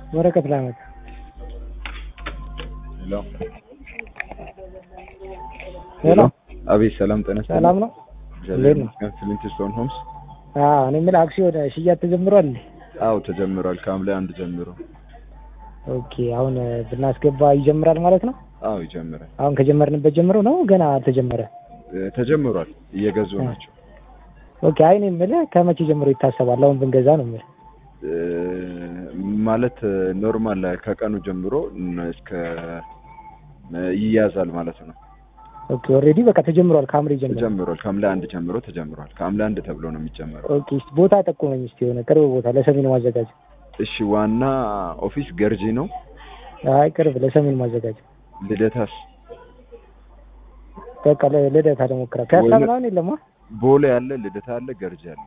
ወረቀት ላመጣ። ሄሎ ሄሎ አቤት፣ ሰላም ጤና ይስጥልኝ። ሰላም ነው? እግዚአብሔር እንዴት ነው? ይመስገን። ፍሊንትስቶን ሆምስ? አዎ እኔ የምልህ አክሲዮን ሽያጭ ተጀምሯል እንዴ? አዎ ተጀምሯል። ከሐምሌ አንድ ጀምሮ። ኦኬ አሁን ብናስገባ ይጀምራል ማለት ነው? አዎ ይጀምራል። አሁን ከጀመርንበት ጀምሮ ነው ገና አልተጀመረ? እ፣ ተጀምሯል። እየገዙ እ። ናቸው። ኦኬ አይ እኔ የምልህ ከመቼ ጀምሮ ይታሰባል? አሁን ብንገዛ ነው የምልህ። እ፣ ማለት ኖርማል ከቀኑ ጀምሮ ን- እስከ እ፣ ይያዛል ማለት ነው። ኦኬ ኦልሬዲ በቃ ተጀምሯል ከሐምሌ ጀምሮ። ተጀምሯል። ከሐምሌ አንድ ጀምሮ ተጀምሯል። ከሐምሌ አንድ ተብሎ ነው የሚጀመረው። ኦኬ እስኪ ቦታ ጠቁመኝ እስኪ የሆነ ቅርብ ቦታ ለሰሜን ማዘጋጀት። እሺ፣ ዋና ኦፊስ ገርጂ ነው። አይ ቅርብ ለሰሜን ማዘጋጀት። ልደታስ በቃ ለ- ልደታ ልሞክራ። ፒያሳ ወይኔ- ምናምን የለማ? ቦሌ አለ፣ ልደታ አለ፣ ገርጂ አለ።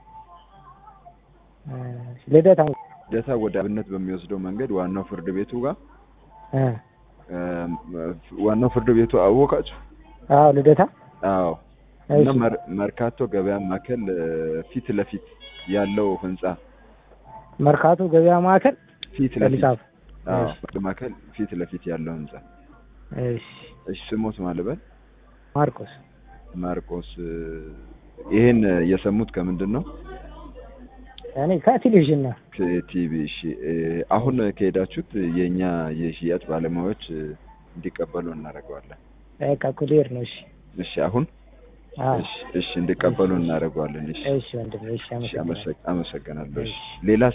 ልደታ ልደታ ወደ አብነት በሚወስደው መንገድ ዋናው ፍርድ ቤቱ ጋር እ እ፣ ዋናው ፍርድ ቤቱ አወቃችሁ? አዎ ልደታ አዎ እና እሺ። መር- መርካቶ ገበያ ማዕከል እ፣ ፊት ለፊት ያለው ህንጻ መርካቶ ገበያ ማዕከል ፊት ለፊት ሊጻፍ አዎ እሺ። ማዕከል ፊት ለፊት ያለው ህንጻ። እሺ እሺ ስሞት ማልበል ማርቆስ ማርቆስ እ፣ ይሄን የሰሙት ከምንድን ነው? እኔ ከቴሌቪዥን ነው። ከቲቪ። እሺ እ፣ አሁን ከሄዳችሁት የኛ የሽያጭ ባለሙያዎች እ፣ እንዲቀበሉ እናደርገዋለን። በቃ ኩሊየር ነው። እሺ እሺ አሁን አዎ እሺ እሺ እንዲቀበሉ እናደርገዋለን። እሺ እሺ ወንድሜ እሺ እሺ አመሰግናለሁ። አመሰግ- አመሰግናለሁ። እሺ እሺ። ሌላ